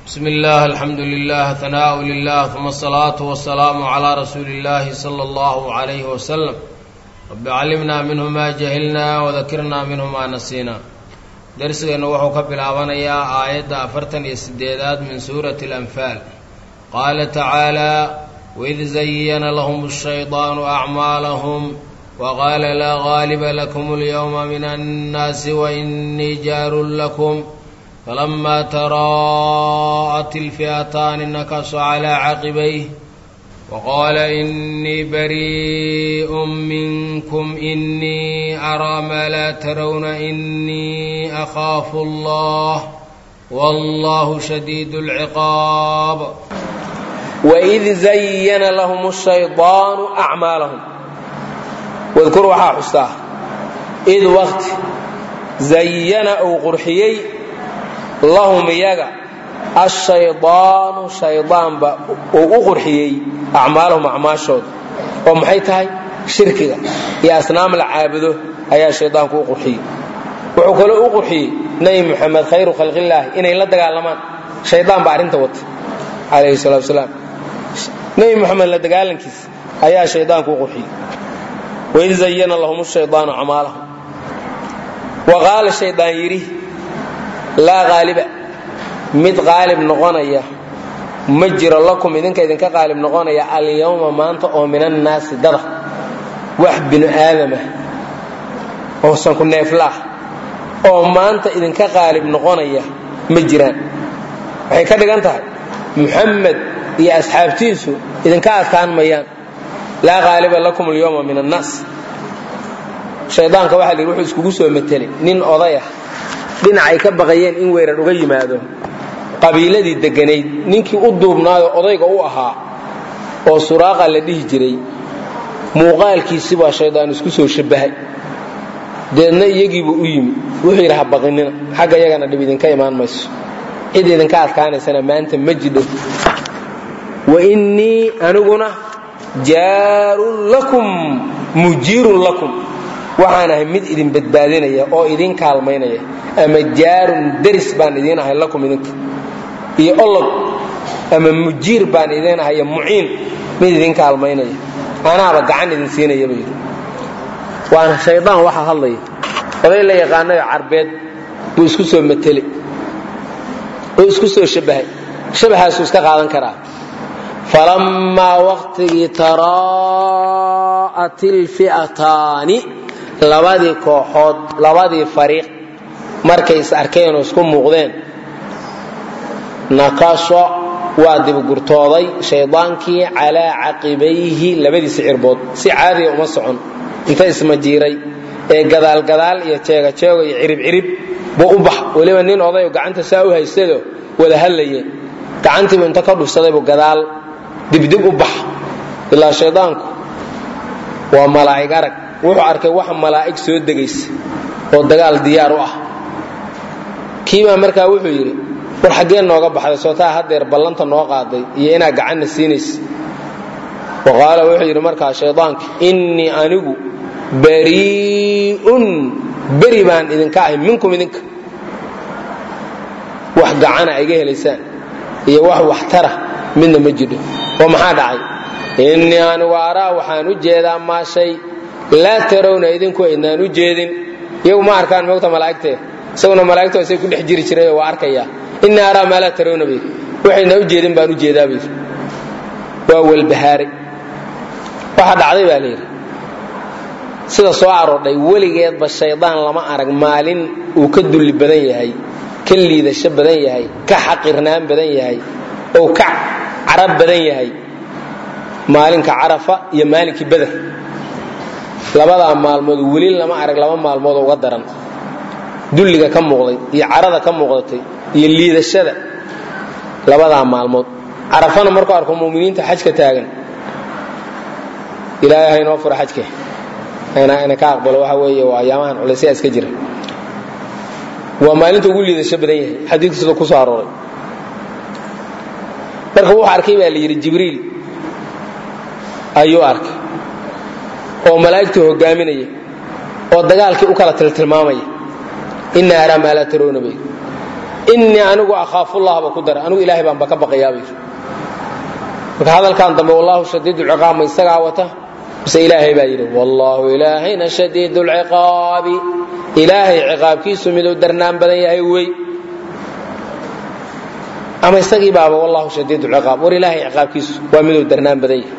bsm اllah alxamdu lilah hanaaءu lilah uma الsalaaةu wasalaamu calىa rasuuli اllahi slى اllah عalayh waslm rabi calimna minhu ma jahilna wadakirna minhu ma nasiina darsigeennu wuxuu ka bilaabanayaa aayadda afartan iyo sideedaad min suurati اlanfaal qaala tacaalى waid zayana lahm الshayطaanu acmaalhm waqaala laa gaaliba lakum اlyowma min annaasi wainii jaarun lakum فلما تراءت الفئتان نكص على عقبيه وقال إني بريء منكم إني أرى ما لا ترون إني أخاف الله والله شديد العقاب وإذ زين لهم الشيطان أعمالهم واذكروا waxaa xustaa إid wqti زayana uu qurxiyey lahum iyaga ashaydaanu shaydaanba uu u qurxiyey acmaalahum acmaashooda oo maxay tahay shirkiga iyo asnaam la caabudo ayaa shaydaanku u qurxiyey wuxuu kaloo u qurxiyey nebi moxamed khayru khalqillaahi inay la dagaalamaan shaydaan baa arrinta wata calayhi salatu wasalaam nebi moxamed la dagaalankiisa ayaa shaydaanku u qurxiyey waid zayana lahum shaydaanu acmaalahum wa qaala shaydaan yidhi laa qaaliba mid qaalib noqonaya ma jiro lakum idinka idinka qaalib noqonaya alyawma maanta oo min annaasi dada wax binu aadamah oo sanku neeflaah oo maanta idinka qaalib noqonaya ma jiraan waxay ka dhigan tahay muxamed iyo asxaabtiisu idinka adkaan mayaan laa qaaliba lakum alyawma min annaas shaydaanka waxa la yidhi wuxuu iskugu soo matelay nin oday ah dhinacay ka baqayeen in weerar uga yimaado qabiiladii deganayd ninkii u duubnaayo odayga u ahaa oo suraaqa la dhihi jiray muuqaalkiisi baa shaydaan isku soo shabbahay deedna iyagiibuu u yimi wuxuu yidhi ha baqinina xagga iyagana dhib idinka imaan mayso cid idinka adkaanaysana maanta ma jidho wa innii aniguna jaarun lakum mujiirun lakum waxaan ahay mid idin badbaadinaya oo idin kaalmaynaya ama jaarun daris baan idiin ahay lakum idinka iyo olog ama mujiir baan idiin ahay iyo muciin mid idin kaalmaynaya anaaba gacan idin siinaya buu yidhi waana shaydaan waxaa hadlaya oday la yaqaanayo carbeed buu isku soo matelay oo isku soo shabbahay shabahaasuu iska qaadan karaa falammaa waqtigii taraa'at ilfi'ataani labadii kooxood labadii fariiq markay is arkeen oo isku muuqdeen nakasho waa dibgurtooday shaydaankii calaa caqibayhi labadiisa cirbood si caadiya uma socon inta ismajiiray ee gadaalgadaal iyo jeegajeego iyo ciribcirib buu u bax weliba nin odayo gacanta saa u haystado wada hadlayeen gacantiibu inta ka dhufsadaybu gadaal dibdib u bax ilaa shaydaanku waa malaa'ig arag wuxuu arkay wax malaa'ig soo degaysa oo dagaal diyaar u ah kiibaa markaa wuxuu yidhi war xaggee nooga baxday sootaa haddeer ballanta noo qaaday iyo inaad gacanna siinaysa wa qaala wuxuu yidhi markaa shaydaanki innii anigu barii'un beri baan idinka ahay minkum idinka wax gacana iga helaysaan iyo wax waxtara midna ma jidho oo maxaa dhacay innii anigu araa waxaan u jeedaa maa shay laa tarawna idinku aydnaan u jeedin iyagu ma arkaan moogta malaa'igtee isaguna malaa'igtu isay ku dhex jiri jirayoo waa arkayaa innii araa maa laa tarawna bay waxaydnaan u jeedin baan u jeedaa bay waa walbahaaray waxa dhacday baa layidhi sida soo aroodhay weligeedba shaydaan lama arag maalin uu ka dulli badan yahay ka liidasho badan yahay ka xaqirnaan badan yahay oo ka carab badan yahay maalinka carafa iyo maalinkii beder labadaa maalmood weli lama arag laba maalmood uga daran dulliga ka muuqday iyo carada ka muuqdatay iyo liidashada labadaa maalmood carafana markuu arko muminiinta xajka taagan ilaahay haynoo fura xajke ina ka aqbalo waxa weeye waa ayaamahan culaysyaa iska jira waa maalinta ugu liidasho badan yahay xadiidku sida ku soo arooray marka wuxuu arkay baa la yidhi jibriil ayuu arkay oo malaa'igta hogaaminaya oo dagaalkii u kala tiltilmaamaya ina araa maa laa taroona bay innii anigu akhaafullaha ba ku dara anigu ilaahay baanba ka baqayaaba yidhi marka hadalkan dambe wallahu shadiid lciqaab ma isagaa wata mise ilaahay baa yidhi wallaahu ilaahayna shadiid lciqaabi ilaahay ciqaabkiisu miduu darnaan badan yahay wey ama isagii baaba wallahu shadiid lciqaab war ilaahay ciqaabkiisu waa miduu darnaan badan yahay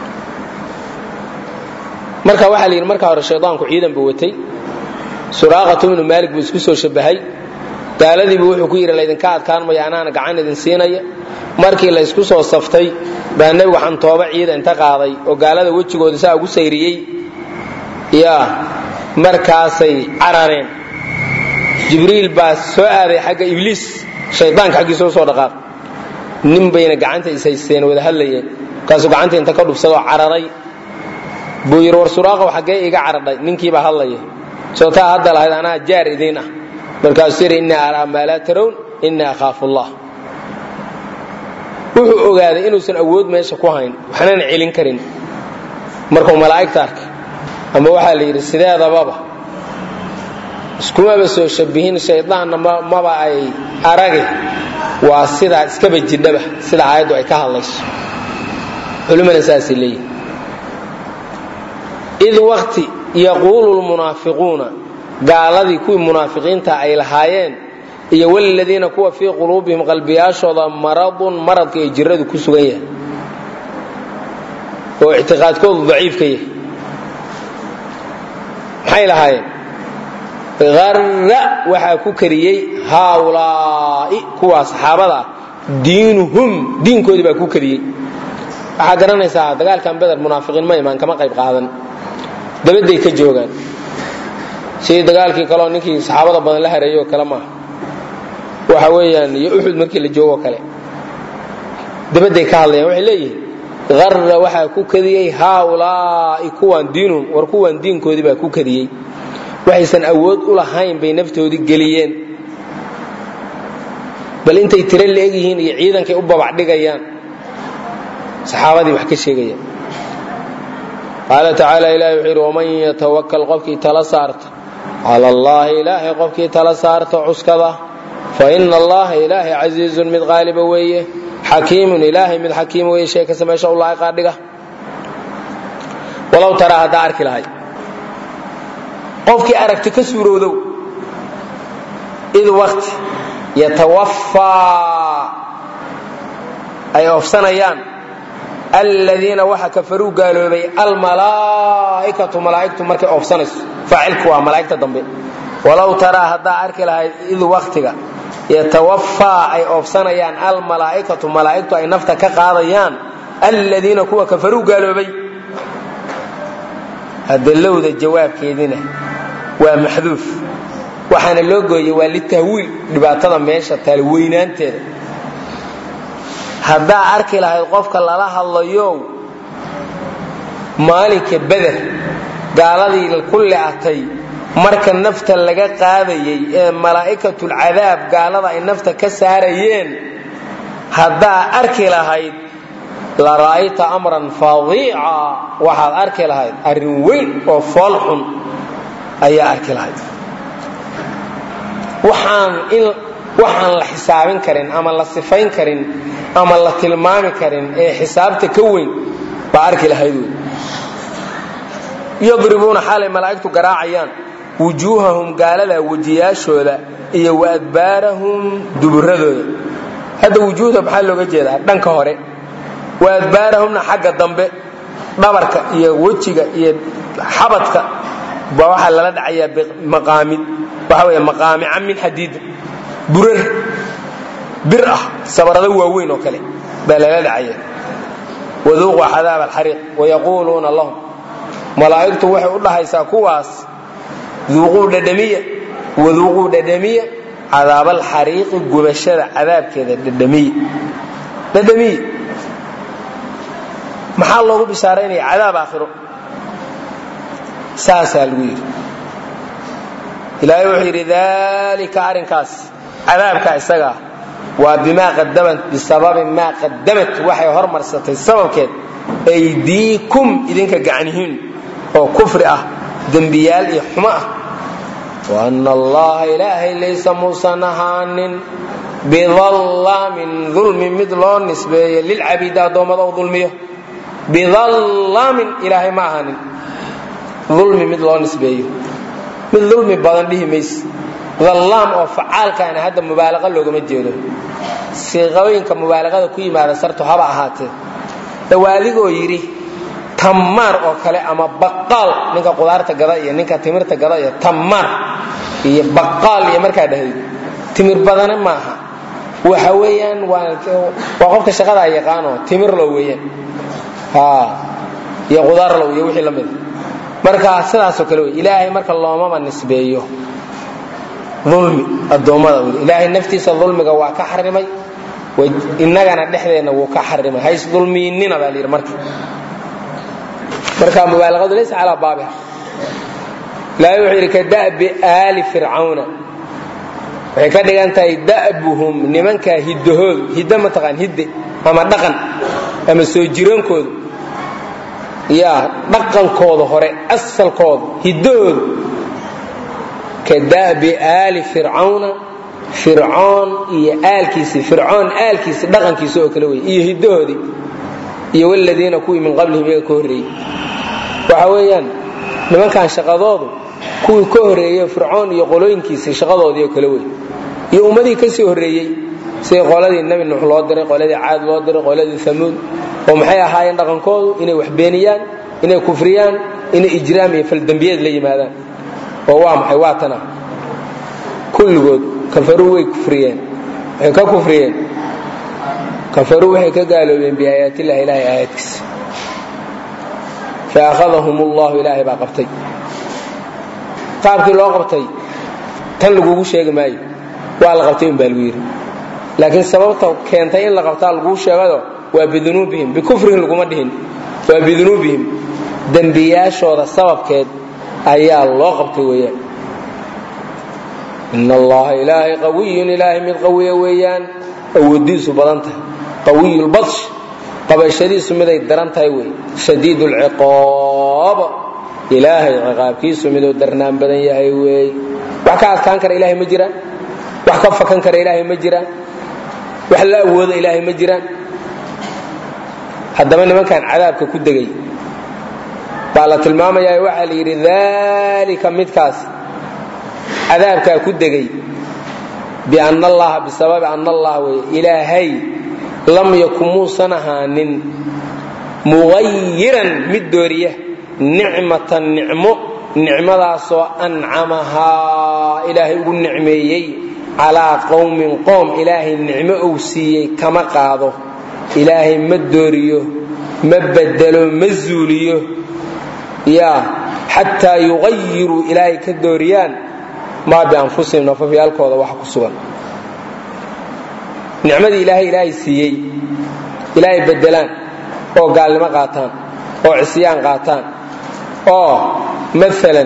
marka waxaa la yidhi marka hore shaydaanku ciidan buu watay suraaqatu ibnu maalik buu isku soo shabahay gaaladiibu wuxuu ku yidhi laydinka adkaan maya anaana gacan idin siinaya markii la ysku soo saftay baa nebigu xantooba ciida inta qaaday oo gaalada wejigooda saa ugu sayriyey ya markaasay carareen jibriil baa soo aaday xagga ibliis shaydaanka xaggiisa usoo dhaqaaq nin bayna gacanta ishaysteen wada hadlayeen markaasuu gacanta inta ka dhubsadoo cararay buu yidhi war suraaqow xaggee iga caradhay ninkiibaa hadlaya soo taa hadda lahayd anaa jaar idiin ah markaasuu yidhi innii araa maa laa tarown innii akhaafu allah wuxuu ogaaday inuusan awood meesha ku hayn waxnana celin karin markuu malaa'igta arkay ama waxaa la yidhi sideedababa iskumaba soo shabihin shaydaanna maba ay arage waa sidaa iskaba jidhaba sida aayaddu ay ka hadlayso culimmada saasay leeyihin id waqti yaquulu lmunaafiquuna gaaladii kuwii munaafiqiinta ay lahaayeen iyo wladiina kuwa fii quluubihim qalbiyaashooda maradun maradka ay jiradu ku sugan yahay oo ictiqaadkoodu daciifka yahay maxay lahaayeen arra waxaa ku kariyey haaulaa'i kuwaa saxaabada ah diinuhum diinkoodii baa ku kariyey waxaa garanaysaa dagaalkan beder munaafiqiin ma imaan kama qayb qaadan dabaday ka joogaan sidii dagaalkii kaleo ninkii saxaabada badan la hareeyo kale maaha waxa weeyaan iyo uxud markii la joogoo kale dabaday ka hadlayaan waxay leeyihiin arra waxaa ku kadiyey haaulaa'i kuwaan diinuhum war kuwaan diinkoodii baa ku kadiyey waxaysan awood u lahayn bay naftoodii geliyeen bal intay tiro la-eg yihiin iyo ciidankay u babacdhigayaan saxaabadii wax ka sheegayaan qaala tacaala ilahi wuxuu yidhi waman yatawakal qofkii tala saarta cala allaahi ilaahay qofkii tala saarta cuskada fa ina allaha ilaahay casiizun mid qaaliba weeye xakiimun ilaahay mid xakiim weeye shay kasta meesha u lahay qaadhiga walow taraa haddaa arki lahay qofkii aragti ka suurowdow id waqti yatawaffaa ay oofsanayaan aladiina waxa kafaruu gaaloobay almalaa'ikatu malaa'igtu markay oofsanayso faacilku waa malaa'igta dambe walow taraa haddaa arki lahayd id waqtiga yatawaffaa ay oofsanayaan almalaa'ikatu malaa'igtu ay nafta ka qaadayaan aladiina kuwa kafaruu gaaloobay hadalowda jawaabkeedina waa maxduuf waxaana loo gooyey waa litahwiil dhibaatada meesha taal weynaanteeda haddaa arki lahayd qofka lala hadlayo maalinka beder gaaladii ku le'atay marka nafta laga qaadayay ee malaa'ikatulcadaab gaalada ay nafta ka saarayeen haddaa arki lahayd la ra'ayta amran fadiica waxaad arki lahayd arrin weyn oo fool xun ayaa arki lahayd waxaan in waxaan la xisaabin karin ama la sifayn karin ama la tilmaami karin ee xisaabta ka weyn baa arki lahayd wey yadribuuna xaalay malaa'igtu garaacayaan wujuuhahum gaalada wejiyaashooda iyo wa adbaarahum duburadooda hadda wujuuhda maxaa looga jeedaa dhanka hore wa adbaarahumna xagga dambe dhabarka iyo wejiga iyo xabadka ba waxaa lala dhacayaa maqaamid waxa wey maqaamica min xadiid burar bir ah sabarado waaweyn oo kale baa lala dhacaya waduuquu cadaab alxariiq wayaquuluuna lahum malaa'igtu waxay u dhahaysaa kuwaas duuquu dhadhamiya waduuquu dhadhamiya cadaabaalxariiqi gubashada cadaabkeeda dhadhamiya dhadhamiya maxaa loogu bishaaraynaya cadaab aakhiro saasaa lagu yidhi ilaahay wuxuu yidhi daalika arrinkaas cadaabka isagaa waa bimaa qadamat bisababi maa qadamat waxay hormarsatay sababkeed aydiikum idinka gacnihiin oo kufri ah dembiyaal iyo xumo ah waana allaha ilaahay laysa muusan ahaanin bidallaamin dulmi mid loo nisbeeyo lilcabiidi addoommada u dulmiyo bidallaamin ilaahay ma ahaanin dulmi mid loo nisbeeyo mid dulmi badan dhihi mayse dallaam oo facaalkaana hadda mubaalaqa loogama jeedo siiqooyinka mubaalaqada ku yimaada sartu haba ahaatee waa adigoo yidhi tammaar oo kale ama baqaal ninka qudaarta gada iyo ninka timirta gada iyo tammaar iyo baqaal iyo markaa dhahday timir badane maaha waxa weeyaan waa qofka shaqadaa yaqaanoo timir low weeyaan iyo qudaar low iyo wixii la mida marka sidaasoo kale wey ilaahay marka loomama nisbeeyo ulmi addoommada ilaahay naftiisa dulmiga waa ka xarimay innagana dhexdeenna wuu ka xarimay hays dulmiinina baa layidhi marka marka mubaalaqadu laysa calaa baabiha ilaahay wuxuu yidhi ka da'bi aali fircawna waxay ka dhigan tahay da'buhum nimankaa hiddahoodu hiddo mataqaan hidde ama dhaqan ama soo jiroonkoodu yaa dhaqankooda hore asalkooda hiddahoodu ka da'bi aali fircawna fircoon iyo aalkiisi fircoon aalkiisi dhaqankiisa oo kale wey iyo hiddahoodii iyo waladiina kuwii min qablihim iyaga ka horreeyey waxa weeyaan nimankan shaqadoodu kuwii ka horreeyey fircoon iyo qolooyinkiisii shaqadoodii oo kale wey iyo ummadihii ka sii horreeyey sidii qoladii nebi nuux loo diray qoladii caad loo diray qoladii amuud oo maxay ahaayeen dhaqankoodu inay wax beeniyaan inay kufriyaan inay ijraam iyo faldembiyeed la yimaadaan oo waa maxay waa tana kulligood kafaruu way kufriyeen waxay ka kufriyeen kafaruu waxay ka gaaloobeen biaayaatillahi ilahay aayaadkiisa faahadahum ullahu ilaahay baa qabtay qaabkii loo qabtay tan lagugu sheegi maayo waa la qabtay un baa lagu yidhi laakiin sababta keentay in la qabtaa laguu sheegado waa bidunuubihim bikufrihim laguma dhihin waa bidunuubihim dembiyaashooda sababkeed ayaa loo qabtay weeyaan in allaha ilaahay qawiyun ilaahay mid qawiya weeyaan awoodiisu badan tahay qawiyulbadsh qabashadiisu miday daran tahay wey shadiid lciqaab ilaahay ciqaabkiisu miduu darnaan badan yahay weey wax ka adkaan kara ilaahay ma jiraan wax ka fakan kara ilaahay ma jiraan wax la awooda ilaahay ma jiraan haddaba nimankan cadaabka ku degay baa la tilmaamayaa waxaa la yidhi daalika midkaas cadaabkaa ku degay bianna allaha bisababi anna allah wey ilaahay lam yakun muusan ahaanin muqayiran mid dooriya nicmatan nicmo nicmadaasoo ancamahaa ilaahay ugu nicmeeyey calaa qowmin qoom ilaahay nicmo uu siiyey kama qaado ilaahay ma dooriyo ma bedelo ma zuuliyo yaa xataa yuqayiruu ilaahay ka dooriyaan maa bianfusihim nafafyaalkooda waxa ku sugan nicmadii ilaahay ilaahay siiyey ilaahay bedelaan oo gaalnimo qaataan oo cisyaan qaataan oo maalan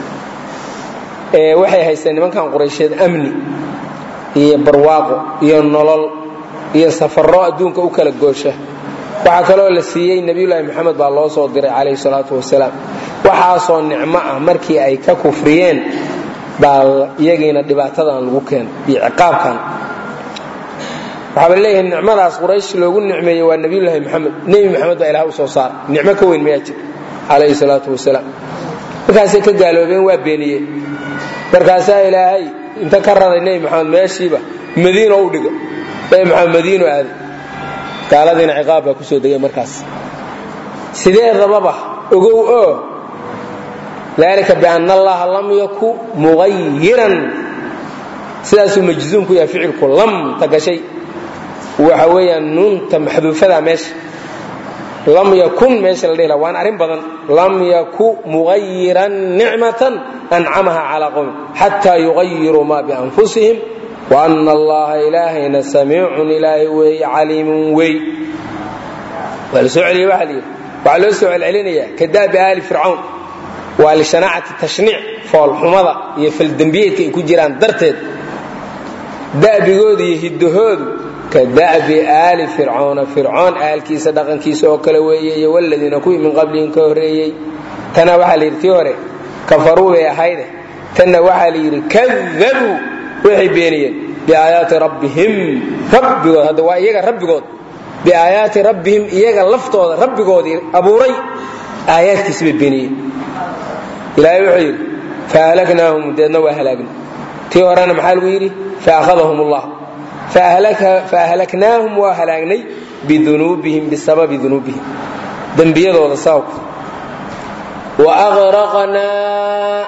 waxay haysteen nimankan quraysheed amni iyo barwaaqo iyo nolol iyo safarro adduunka u kala goosha waxaa kaloo la siiyey nebiyulaahi moxamed baa loo soo diray calayhi salaatu wasalaam waxaasoo nicmo ah markii ay ka kufriyeen baa iyagiina dhibaatadan lagu keenay iyo ciqaabkan waxaaba leeyahay nicmadaas quraysh loogu nicmeeyey waa nebiyulaahi moxamed nebi moxamed baa ilaah u soo saaray nicmo ka weyn mayaa jir calayhi salaatu wasalaam markaasay ka gaaloobeen waa beeniyeen markaasaa ilaahay inta ka raday nebi moxamed meeshiiba madiino u dhiga nebi moxamed madiino aaday gaaladiina ciqaab baa ku soo degay markaas sideedababa ogow oo dalika bianna allaha lam yaku muqayiran sidaasuu majzuum ku yahay ficilku lam ta gashay waxa weeyaan nuunta maxduufada meesha lam yakun meesha la dhihi laha waan arrin badan lam yaku muqayiran nicmatan ancamaha calaa qowmin xataa yuqayiruu ma bianfusihim waana allaha ilaahayna samiicun ilaahay weeye caliimun wey waa la soo celiyey waxa la yidhi waxaa loo soo celcelinaya kadaabi aali fircawn waa lishanaacati tashniic foolxumada iyo faldembiyeedka ay ku jiraan darteed da'bigooda iyo hiddahoodu ka da'bi aali fircawna fircoon aalkiisa dhaqankiisa oo kale weeye iyo waladiina kuwii min qablihim ka horreeyey tana waxaa la yidhi tii hore kafaruu bay ahayde tanna waxaa la yidhi kadabuu waxay beeniyeen biaayaati rabbihim rabbigood hadda waa iyaga rabbigood biaayaati rabbihim iyaga laftooda rabbigoodii abuuray aayaadkiisi bay beeniyeen ilaahay wuxuu yidhi fahalaknaahum deedna waa halaagna tii horena maxaa lagu yidhi faahadahum allah faahlaknaahum waa halaagnay bidunuubihim bisababi dunuubihim dembiyadooda sababka wa aqraqnaa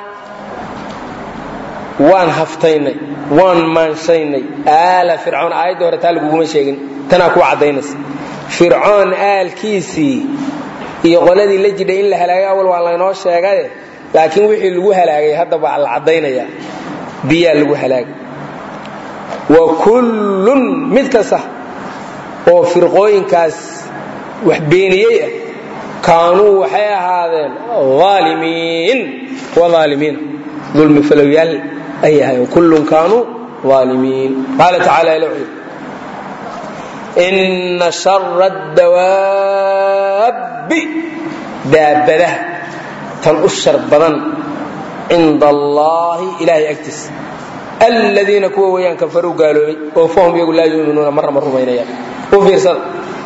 waan haftaynay waan maanshaynay aala fircoon aayadda hore taa laguguma sheegin tanaa kuwa caddaynaysa fircoon aalkiisii iyo qoladii la jidhay in la halaagay awal waa laynoo sheegaye laakiin wixii lagu halaagay hadda baa la caddaynayaa biyaa lagu halaagay wa kullun mid kasta oo firqooyinkaas wax beeniyey ah kaanuu waxay ahaadeen aalimiin wa aalimiina dulmi falowyaal ay ahaayeen kullun kaanuu aalimiin qaala tacaala ila wuxuu inna shara dawaabbi daabadaha tan u shar badan cinda allaahi ilaahay agtiisa aladiina kuwa weeyaan kafaruu gaaloobay oo fahum iyagu laa yuminuuna marna ma rumaynayaan u fiirsada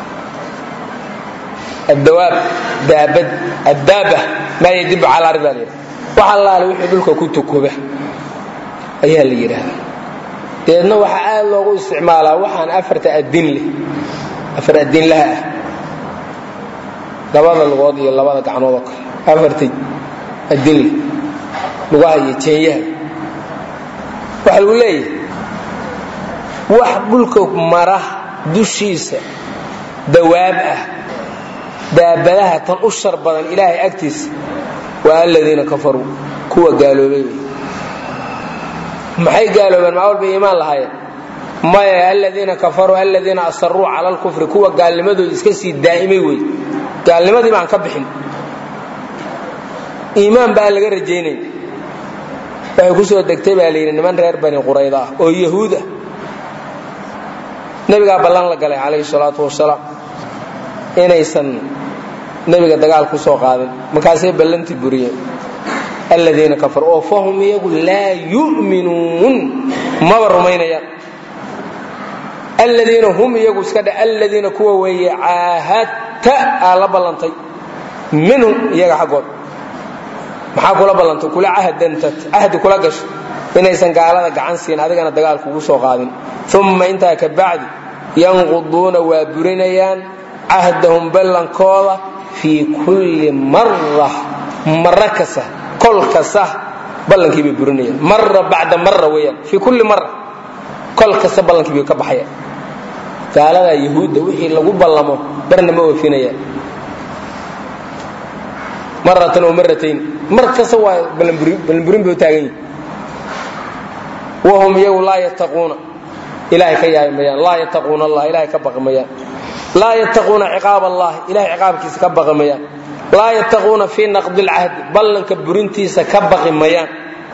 addawaab daabad addaaba maa yadibu cala ardi baa la yidhaha wax allaale wixii dhulka ku tukuba ayaa la yidhaahdaa deedna waxaa aad loogu isticmaalaa waxaan afarta adin leh afar adinlaha ah labada lugood iyo labada gacnood oo kale afarta adin leh lugaha iyo jeenyaha waxaa lagu leeyahay wax dhulka mara dushiisa dawaab ah daabadaha tan u shar badan ilaahay agtiisa waa aladiina kafaruu kuwa gaaloobay wey maxay gaaloobeen maa walba iimaan lahaayeen maya aladiina kafaruu aladiina asaruu cala lkufri kuwa gaalnimadooda iska sii daa'imay wey gaalnimadii baan ka bixin iimaan baa laga rajaynay waxay ku soo degtay baa layidhi niman reer bani qurayda ah oo yahuud ah nebigaa ballan la galay calayhi salaatu wasalaam inaysan nebiga dagaal ku soo qaadin markaasay ballantii buriyeen aladiina kafaruu oo fahum iyagu laa yu'minuun maba rumaynayaan aladiina hum iyagu iska dhe aladiina kuwa weeye caahadta aa la ballantay minhum iyaga xaggood maxaa kula ballantay kula cahdantad cahdi kula gasho inaysan gaalada gacan siin adigana dagaal kugu soo qaadin uma intaa ka bacdi yanquduuna waa burinayaan cahdahum ballankooda fii kulli mara mara kasta kol kasta ballankii bay burinayaan mara bacda mara weeyaan fii kulli mara kol kasta ballankii bay ka baxayaan gaaladaa yahuudda wixii lagu ballamo barna ma oofinayaan maratan oo maratayn mar kasta waa ballanburin bay u taagan yihin wahum iyagu laa yattaquuna ilahay ka yaabi mayaan laa yattaquuna allah ilahay ka baqi mayaan laa yattaquuna ciqaab allah ilahay ciqaabkiisa ka baqi mayaan laa yattaquuna fii naqdi lcahdi ballanka burintiisa ka baqi mayaan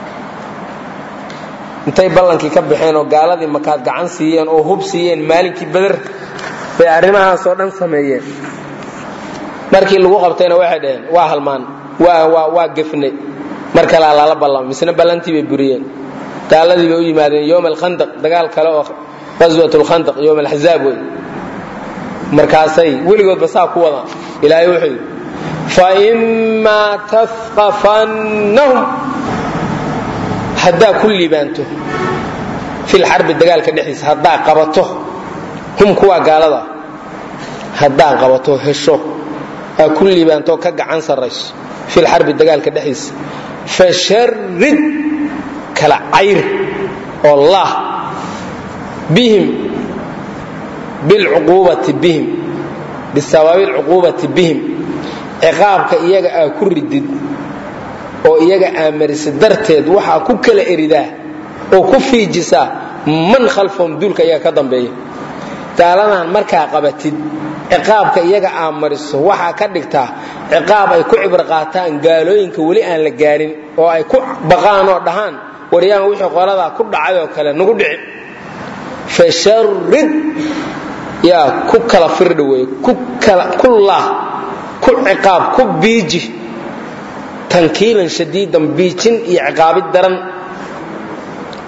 intay ballankii ka baxeen oo gaaladii makaad gacan siiyeen oo hub siiyeen maalinkii beder bay arrimahaasoo dhan sameeyeen markii lagu qabtayna waxay dhaheen waa halmaan waa gefnay mar kalea lala ballama misna ballantii bay buriyeen gaaladii bay u yimaadeen yowm alkhandaq dagaal kale oo qaswat lkhandaq yowm alxazaab wey markaasay weligoodba saa ku wadaan ilaahay wuxuu yidhi faimaa tafqafannahum haddaa ku liibaanto filxarbi dagaalka dhexdiisa haddaa qabato hum kuwaa gaalada haddaa qabato hesho aa ku liibaantoo ka gacan sarrayso filxarbi dagaalka dhexdiisa fasharid kala cayr oo laah bihim bilcuquubati bihim bisababi lcuquubati bihim ciqaabka iyaga aa ku ridid oo iyaga aamarisa darteed waxaa ku kala eridaa oo ku fiijisaa man khalfahum duulka iyaga ka dambeeya gaaladan markaa qabatid ciqaabka iyaga aamariso waxaa ka dhigtaa ciqaab ay ku cibr qaataan gaalooyinka weli aan la gaarin oo ay ku baqaan oo dhahaan waryaan wixii qoladaa ku dhacay oo kale nagu dhici fasharid yaa ku kala firdha wey ku laah ku ciqaab ku biiji tankiilan shadiidan biijin iyo ciqaabid daran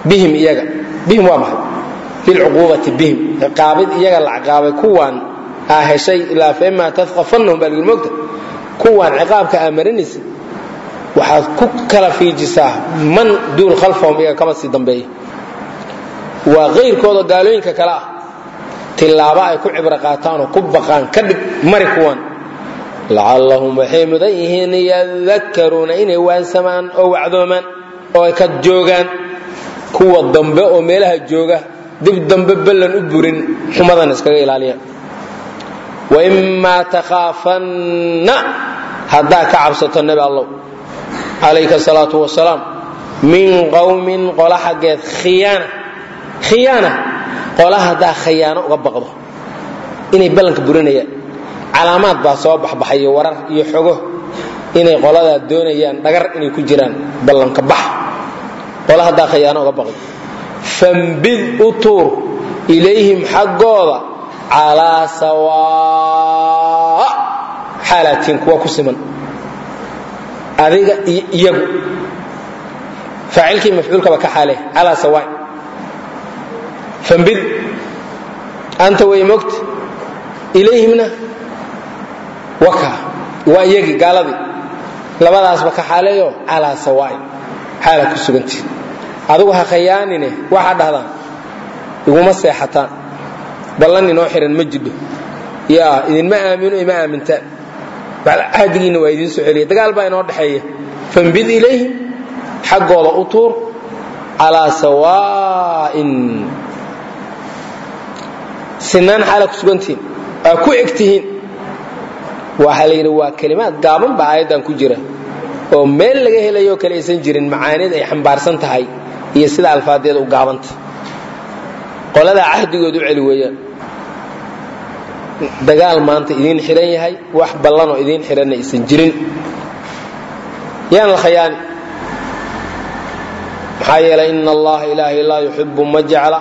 bihim iyaga bihim waa maxay bilcuquubati bihim ciqaabid iyaga la ciqaabay kuwaan aa heshay ilaa faima tadqafannahum baa lagii mogta kuwaan ciqaabka aa marinaysa waxaad ku kala fiijisaa man duul khalfahum iyaga kama sii dambeeya waa kayrkooda gaalooyinka kale ah tilaabo ay ku cibro qaataan oo ku baqaan ka dhig mari kuwan lacallahum waxay mudan yihiin yadakaruuna inay waansamaan oo wacdoomaan oo ay ka joogaan kuwa dambe oo meelaha jooga dib dambe ballan u burin xumadan iskaga ilaaliyaan waimaa takhaafanna haddaa ka cabsato nebi allow calayka salaatu wasalaam min qowmin qola xaggeed khiyaana khiyaana qola haddaa khayaano uga baqdo inay ballanka burinayaan calaamaad baa soo baxbaxayo warar iyo xogo inay qoladaa doonayaan dhagar inay ku jiraan ballanka bax qola haddaa khayaano uga baqdo fambid u tuur ilayhim xaggooda calaa sawaa xaalaatiin kuwa ku siman adiga iyo iyagu faacilkii mafcuulkaba ka xaale calaa sawaa fambid anta way mogta ilayhimna waka waa iyagii gaaladii labadaasba ka xaaleeyo calaa sawaa'i xaala ku sugantii adigu ha khayaanine waxaa dhahdaan iguma seexataan ballan inoo xihan ma jidho yaa idinma aamino ima aamintaan cahdigiinna waa idiin soo celiya dagaal baa inoo dhexeeya fambid ilayhim xaggooda u tuur calaa sawaa'in sinaan xaala ku sugantihiin aa ku egtihiin waxaa la yidhi waa kelimaad gaaban baa aayaddan ku jira oo meel laga helayo kale aysan jirin macaanid ay xambaarsan tahay iyo sida alfaadeeda u gaabanta qoladaa cahdigooda u celi weeyaan dagaal maanta idiin xidhan yahay wax ballanoo idiin xidhanna aysan jirin yaan la khayaani maxaa yeelay ina allaha ilaahay laa yuxibu ma jecla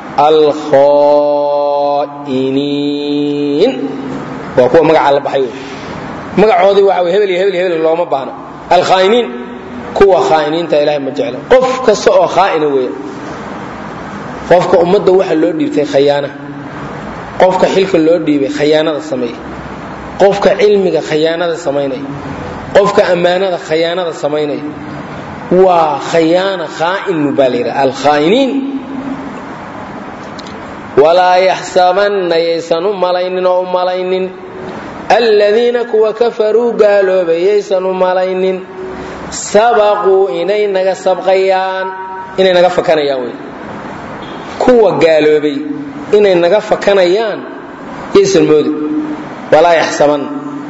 alkhaa'iniin waa kuwa magacaa la baxay wey magacoodii waxa wey hebel iyo hebel iyo hebel looma baahna alkhaa'iniin kuwa khaa'iniinta ilahay ma jecla qof kasta oo khaa'ina weeya qofka ummadda waxa loo dhiibtay khayaana qofka xilka loo dhiibay khayaanada sameeya qofka cilmiga khayaanada samaynaya qofka ammaanada khayaanada samaynaya waa khayaana khaa'in baa la yidhaha alkhaa'iniin walaa yaxsabanna yaysan u malaynin oo u malaynin aladiina kuwa kafaruu gaaloobay yaysan u malaynin sabaquu inay naga sabqayaan inay naga fakanayaan wey kuwa gaaloobay inay naga fakanayaan yaysan moodi walaa yaxsabanna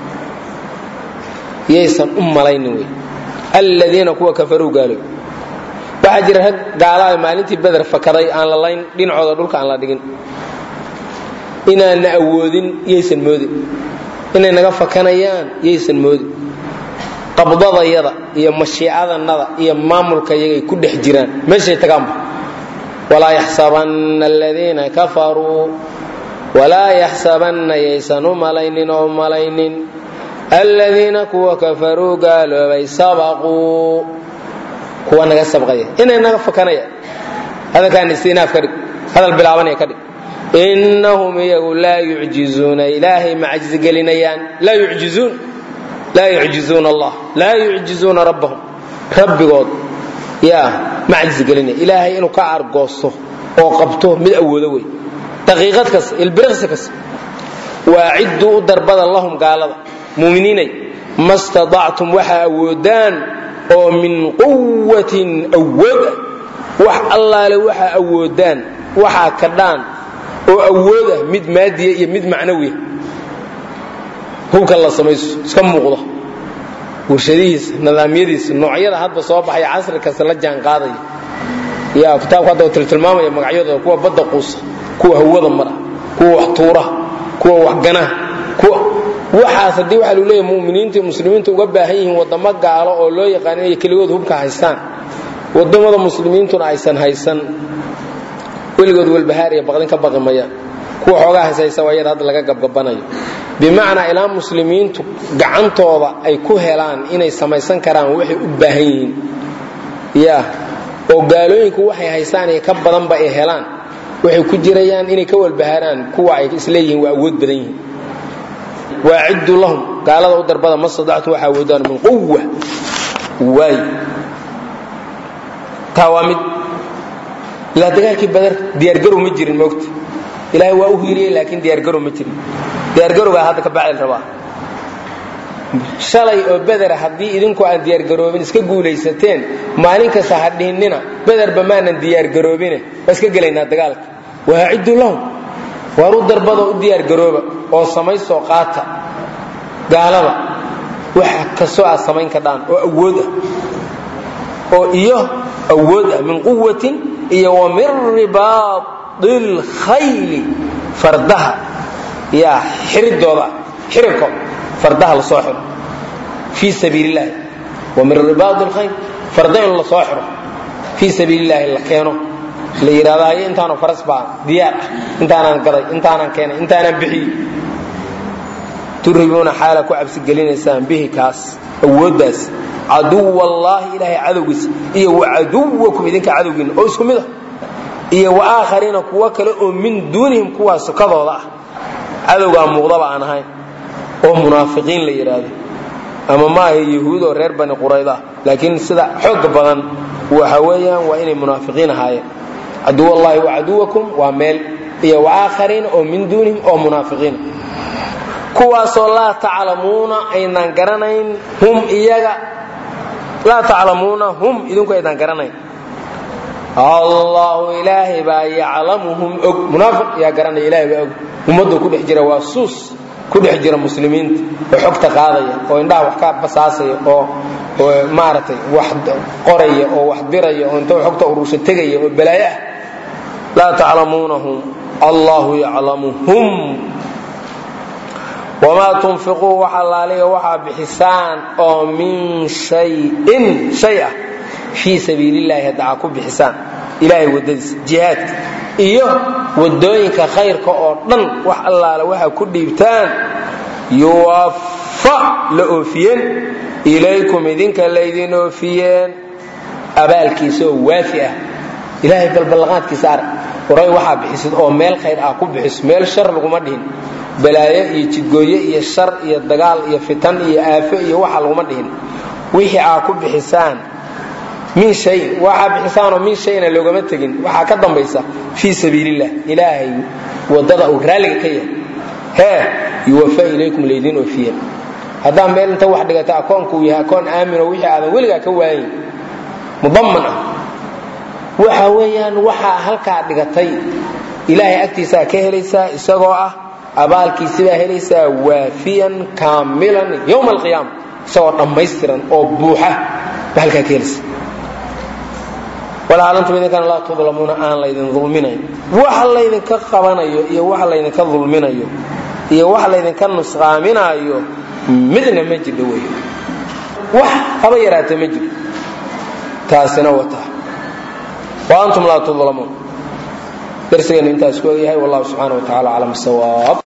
yaysan u malaynin wey aladiina kuwa kafaruu gaaloobay waxaa jira rag gaalaha maalintii beder fakaday aan la layn dhinacooda dhulka aan la dhigin inaanna awoodin yaysan moodin inay naga fakanayaan yaysan moodin qabdadayada iyo mashiicadanada iyo maamulka yagay ku dhex jiraan meeshay tagaanba walaa yaxsabanna aladiina kafaruu walaa yaxsabanna yaysan u malaynin oo malaynin aladiina kuwa kafaruu gaaloobay sabaquu kuwa naga sabqaya inay naga fakanayaan hadalkaan istinaaf ka dhig hadal bilaabanaya ka dhig innahum iyagu laa yucjizuuna ilaahay ma cajzigelinayaan laa yucjizuun laa yucjizuuna allah laa yucjizuuna rabbahum rabbigood yaa ma cajzigelinaya ilaahay inuu ka argoosto oo qabto mid awoodo wey daqiiqad kasta ilbiriqsi kasta waacidduu u darbada lahum gaalada muuminiinay ma stadactum waxaa awoodaan oo min quwatin awood ah wax allaale waxaa awoodaan waxaa kadhaan oo awood ah mid maadiya iyo mid macnawiya hubka la samayso iska muuqda warshadihiisa nidaamyadiisa noocyada hadba soo baxaya casri kasta la jaan qaadaya ya kitaabku hadda tiltilmaamaya magacyadooda kuwa badda quusa kuwa hawada mara kuwa wax tuura kuwa wax gana kuwa waxaas haddii waxaa lu leeyahy muminiinta iyo muslimiinta uga baahan yihiin wadamo gaalo oo loo yaqaan inay keligood hubka haystaan wadamada muslimiintuna aysan haysan weligood walbahaar iyo baqdin ka baqi mayaan kuwa xoogaa hayshaysa waa yada hadda laga gabgabanayo bimacnaa ilaa muslimiintu gacantooda ay ku helaan inay samaysan karaan waxay u baahan yihiin ya oo gaalooyinku waxay haystaan iyo ka badanba ay helaan waxay ku jirayaan inay ka walbahaaraan kuwa ay isleeyihiin waa awood badan yihiin waaciddu lahum gaalada u darbada ma stadactu waxaa awoodaan min quwa waay taa waa mid ilaa dagaalkii badar diyaargarow ma jirin moogta ilaahay waa u hiiliyey laakiin diyaargarow ma jirin diyaargarowgaa hadda ka bacayl rabaa shalay oo bedera haddii idinku aan diyaargaroobin iska guulaysateen maalin kasta ha dhihinnina bederba maanan diyaargaroobine waa iska gelaynaa dagaalka waaciddu lahum waar u darbadoo u diyaargarooba oo samaysoo qaata gaalada wax kastoo aad samayn kadhaan oo awood ah oo iyo awood ah min quwatin iyo wa min ribaadi lkhayli fardaha yaa xiridooda xiribko fardaha lasoo xiro fii sabiil illahi wa min ribaadi lkhayl farda in lasoo xiro fii sabiil illahi la keeno la yidhahdo haye intaanoo faras baa diyaar ah intaanaan gaday intaanaan keenay intaanaan bixiyey turhibuuna xaala ku cabsigelinaysaan bihi kaas awooddaas caduwallaahi ilaahay cadowgiisa iyo wa caduwakum idinka cadowgiina oo isku mid ah iyo wa aakhariina kuwo kale oo min duunihim kuwaa sokadooda ah cadowgaa muuqdaba aan ahayn oo munaafiqiin la yidhaahdo ama maaha yahuud oo reer bani qurayda laakiin sida xooga badan waxa weeyaan waa inay munaafiqiin ahaayeen caduwallaahi wa caduwakum waa meel iyo wa aakhariina oo min duunihim oo munaafiqiina kuwaasoo laa taclamuuna aynaan garanayn hum iyaga laa taclamuuna hum idinku aydaan garanayn allahu ilaahay baa yaclamuhum og munaafiq yaa garanaya ilahay baa og ummaddu ku dhex jira waa suus ku dhex jira muslimiinta oo xogta qaadaya oo indhaha wax ka basaasaya oo maaragtay wax qoraya oo wax diraya oo inta xogta urursha tegaya oo balaayo ah laa taclamuunahum allahu yaclamuhum wamaa tunfiquu wax allaaliga waxaa bixisaan oo min shayin shay ah fii sabiilillahi hadda aa ku bixisaan ilaahay waddadiisa jihaadka iyo waddooyinka khayrka oo dhan wax allaale waxaa ku dhiibtaan yuwaffa la oofiyeen ilaykum idinka laydin oofiyeen abaalkiisa oo waafi ah ilaahay balballaqaadkiisa arag waray waxaa bixisid oo meel khayr ah ku bixiso meel shar laguma dhihin balaayo iyo jidgooye iyo shar iyo dagaal iyo fitan iyo aafo iyo waxa laguma dhihin wixii aa ku bixisaan min shayin waxaa bixisaanoo min shayna loogama tegin waxaa ka dambaysa fii sabiilillah ilaahay wadada uu raalliga ka yahay hee yuwafa ilaykum laydin oofiyeen haddaa meel inta wax dhigata akoonku uu yahay akoon aaminoo wixii aadan weligaa ka waayin mudaman ah waxa weeyaan waxaa halkaa dhigatay ilaahay agtiisaa ka helaysaa isagoo ah abaalkiisibaa helaysaa waafiyan kaamilan yowma alqiyaama isagoo dhammaystiran oo buuxa ba halkaa ka helaysa walaalantum idinkana laa tudlamuuna aan laydin dulminayn waxa laydinka qabanayo iyo waxa laydinka dulminayo iyo waxa laydinka nusqaaminaayo midna ma jidho wey wax haba yaraata ma jiro taasina wata wa antum laa tudlamuun darsigeenu intaas ku egyahay wallahu subxaana wa tacala aclam sawaab